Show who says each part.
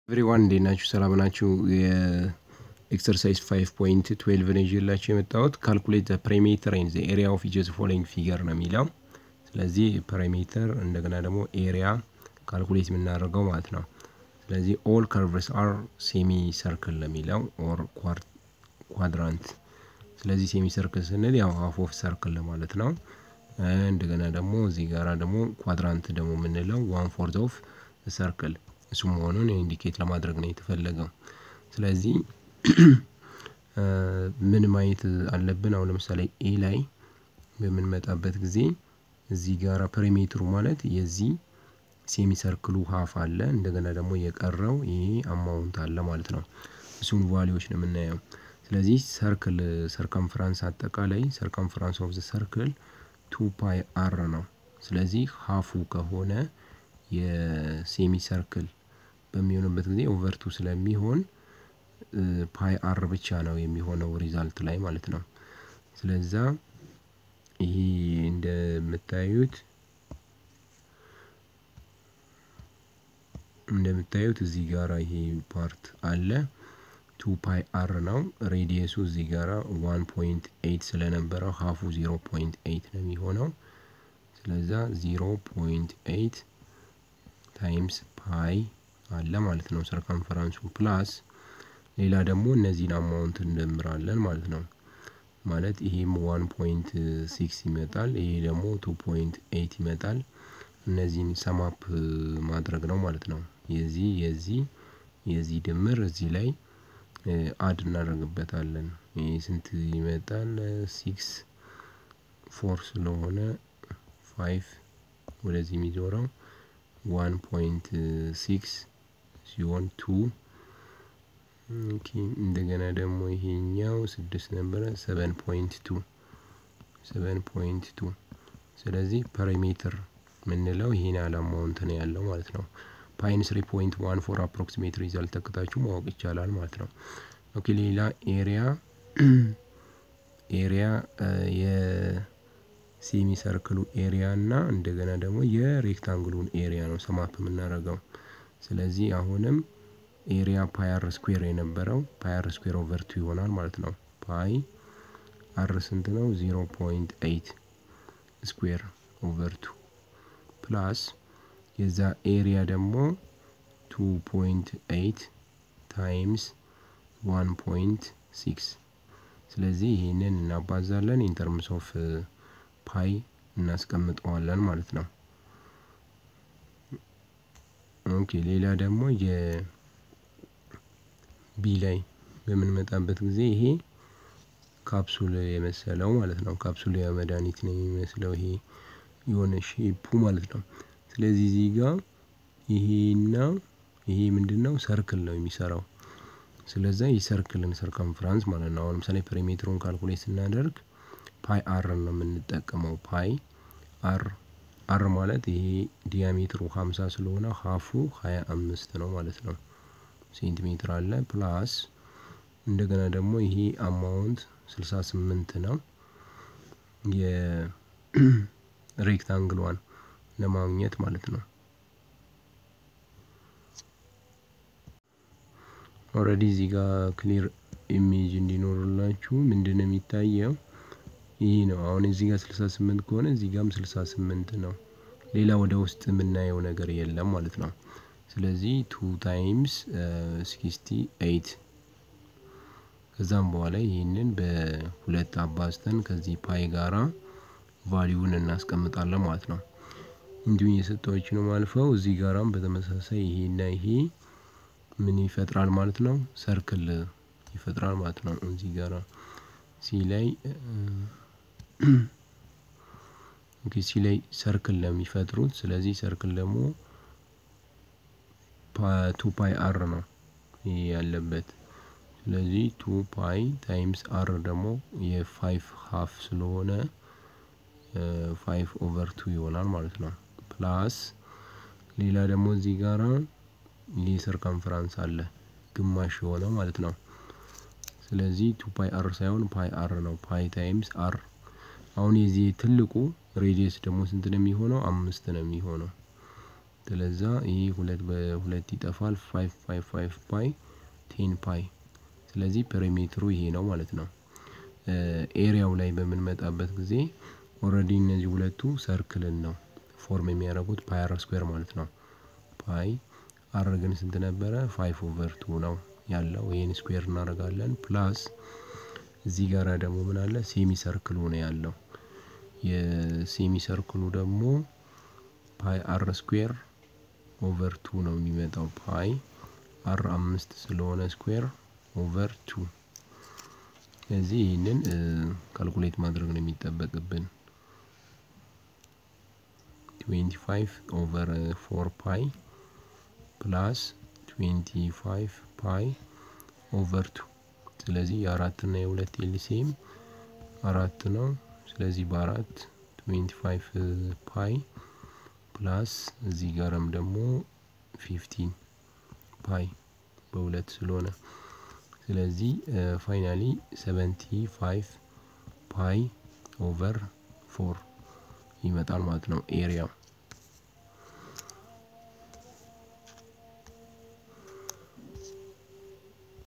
Speaker 1: ኤቭሪዋን እንዴት ናችሁ? ሰላም ናችሁ? የኤክሰርሳይዝ ፋይቭ ፖይንት ትዌልቭ ነው ይዤላችሁ የመጣሁት ካልኩሌት ፕሬሜትር ኤንድ ዘ ኤሪያ ኦፍ ኢች ፎሎዊንግ ፊገር ነው የሚለው። ስለዚህ ፕሬሜትር እንደገና ደግሞ ኤሪያ ካልኩሌት የምናደርገው ማለት ነው። ስለዚህ ኦል ከርቭስ አር ሴሚ ሰርክል ነው የሚለው ኦር ኳድራንት። ስለዚህ ሴሚ ሰርክል ስንል ያው ሀፍ ኦፍ ሰርክል ለማለት ነው። እንደገና ደግሞ እዚህ ጋራ ደግሞ ኳድራንት ደግሞ የምንለው ዋን ፎርዝ ኦፍ ሰርክል እሱ መሆኑን ኢንዲኬት ለማድረግ ነው የተፈለገው። ስለዚህ ምን ማየት አለብን? አሁን ለምሳሌ ኤ ላይ በምንመጣበት ጊዜ እዚህ ጋራ ፔሪሜትሩ ማለት የዚህ ሴሚ ሰርክሉ ሀፍ አለ፣ እንደገና ደግሞ የቀረው ይሄ አማውንት አለ ማለት ነው። እሱን ቫሊዎች ነው የምናየው። ስለዚህ ሰርክል ሰርከምፍራንስ አጠቃላይ ሰርከምፍራንስ ኦፍ ዘ ሰርክል ቱ ፓይ አር ነው። ስለዚህ ሀፉ ከሆነ የሴሚ ሰርክል በሚሆንበት ጊዜ ኦቨርቱ ስለሚሆን ፓይ አር ብቻ ነው የሚሆነው ሪዛልት ላይ ማለት ነው። ስለዛ ይሄ እንደምታዩት እንደምታዩት እዚህ ጋራ ይሄ ፓርት አለ ቱ ፓይ አር ነው። ሬዲየሱ እዚህ ጋራ ዋን ፖይንት ኤይት ስለነበረው ሀፉ ዜሮ ፖይንት ኤይት ነው የሚሆነው። ስለዛ ዜሮ ፖይንት ኤይት ታይምስ ፓይ አለ ማለት ነው ሰርከምፈራንሱ ፕላስ ሌላ ደግሞ እነዚህን አማውንት እንደምራለን ማለት ነው። ማለት ይሄም ዋን ፖይንት ሲክስ ይመጣል፣ ይሄ ደግሞ ቱ ፖይንት ኤይት ይመጣል። እነዚህን ሰማፕ ማድረግ ነው ማለት ነው። የዚህ የዚህ የዚህ ድምር እዚህ ላይ አድ እናደርግበታለን። ይህ ስንት ይመጣል? ሲክስ ፎር ስለሆነ ፋይቭ ወደዚህ የሚዞረው ዋን ፖይንት ሲክስ ሲሆን ቱ እንደገና ደግሞ ይሄኛው ስድስት ነበረ ሰቨን ፖይንት ቱ ሰቨን ፖይንት ቱ ስለዚህ ፐሪሜትር የምንለው ይሄን ያህል አማውንት ነው ያለው ማለት ነው። ፓይን ስሪ ፖይንት ዋን ፎር አፕሮክሲሜት ሪዛልት ተክታችሁ ማወቅ ይቻላል ማለት ነው። ኦኬ ሌላ ኤሪያ ኤሪያ የሴሚ ሰርክሉ ኤሪያ እና እንደገና ደግሞ የሬክታንግሉን ኤሪያ ነው ሰማፕ የምናደርገው። ስለዚህ አሁንም ኤሪያ ፓይ አር ስኩዌር የነበረው ፓይ አር ስኩዌር ኦቨር ቱ ይሆናል ማለት ነው። ፓይ አር ስንት ነው? ዜሮ ፖይንት ኤይት ስኩዌር ኦቨር ቱ ፕላስ የዛ ኤሪያ ደግሞ ቱ ፖይንት ኤይት ታይምስ ዋን ፖይንት ሲክስ ስለዚህ ይህንን እናባዛለን ኢንተርምስ ኦፍ ፓይ እናስቀምጠዋለን ማለት ነው። ኦኬ ሌላ ደግሞ የቢ ላይ በምንመጣበት ጊዜ ይሄ ካፕሱል የመሰለው ማለት ነው። ካፕሱል መድኃኒት ነው የሚመስለው ይሄ የሆነ ሼፑ ማለት ነው። ስለዚህ እዚህ ጋር ይሄና ይሄ ምንድን ነው ሰርክል ነው የሚሰራው። ስለዛ የሰርክልን ሰርከምፍራንስ ማለት ነው። አሁን ለምሳሌ ፔሪሜትሩን ካልኩሌት ስናደርግ ፓይ አር ነው የምንጠቀመው። ፓይ አር አር ማለት ይሄ ዲያሜትሩ ሀምሳ ስለሆነ ሀፉ ሀያ አምስት ነው ማለት ነው። ሴንቲሜትር አለ ፕላስ እንደገና ደግሞ ይሄ አማውንት ስልሳ ስምንት ነው። የሬክታንግሏን ለማግኘት ማለት ነው። ኦልሬዲ እዚህ ጋር ክሊር ኢሜጅ እንዲኖርላችሁ ምንድን ነው የሚታየው? ይህ ነው። አሁን እዚህ ጋር ስልሳ ስምንት ከሆነ እዚህ ጋርም ስልሳ ስምንት ነው። ሌላ ወደ ውስጥ የምናየው ነገር የለም ማለት ነው። ስለዚህ ቱ ታይምስ ሲክስቲ ኤይት ከዛም በኋላ ይህንን በሁለት አባዝተን ከዚህ ፓይ ጋራ ቫሊዩን እናስቀምጣለን ማለት ነው። እንዲሁም የሰጠዎች ነው ማልፈው እዚህ ጋራም በተመሳሳይ ይሄና ይሄ ምን ይፈጥራል ማለት ነው? ሰርክል ይፈጥራል ማለት ነው። እዚህ ጋራ ሲ ላይ ሲ ላይ ሰርክል ለሚፈጥሩት ስለዚህ ሰርክል ደግሞ ቱ ፓይ አር ነው ይሄ ያለበት። ስለዚህ ቱ ፓይ ታይምስ አር ደግሞ የፋይቭ ሀፍ ስለሆነ ፋይቭ ኦቨር ቱ ይሆናል ማለት ነው። ፕላስ ሌላ ደግሞ እዚህ ጋራ ይህ ሰርከምፍራንስ አለ ግማሽ የሆነ ማለት ነው። ስለዚህ ቱ ፓይ አር ሳይሆን ፓይ አር ነው። ፓይ ታይምስ አር አሁን የዚህ ትልቁ ሬዲየስ ደግሞ ስንት ነው የሚሆነው? አምስት ነው የሚሆነው። ስለዛ ይህ ሁለት በሁለት ይጠፋል። ፋይቭ ፋይቭ ፋይቭ ፓይ ቴን ፓይ። ስለዚህ ፔሪሜትሩ ይሄ ነው ማለት ነው። ኤሪያው ላይ በምንመጣበት ጊዜ ኦልሬዲ እነዚህ ሁለቱ ሰርክልን ነው ፎርም የሚያደርጉት ፓይ አር ስኩዌር ማለት ነው። ፓይ አር ግን ስንት ነበረ? ፋይቭ ኦቨር ቱ ነው ያለው። ይህን ስኩዌር እናደርጋለን። ፕላስ እዚህ ጋር ደግሞ ምን አለ? ሴሚ ሰርክሉ ነው ያለው። የሴሚ ሰርክሉ ደግሞ ፓይ አር ስኩዌር ኦቨር ቱ ነው የሚመጣው። ፓይ አር አምስት ስለሆነ ስኩዌር ኦቨር ቱ። ስለዚህ ይህንን ካልኩሌት ማድረግ ነው የሚጠበቅብን። ትዌንቲ ፋይቭ ኦቨር ፎር ፓይ ፕላስ ትዌንቲ ፋይቭ ፓይ ኦቨር ቱ። ስለዚህ የአራትና የሁለት ኤልሲኤም አራት ነው። ስለዚህ በአራት ትዌንቲ ፋይቭ ፓይ ፕላስ እዚህ ጋርም ደግሞ ፊፍቲን ፓይ በሁለት ስለሆነ ስለዚህ ፋይናሊ ሰቨንቲ ፋይቭ ፓይ ኦቨር ፎር ይመጣል ማለት ነው ኤሪያው።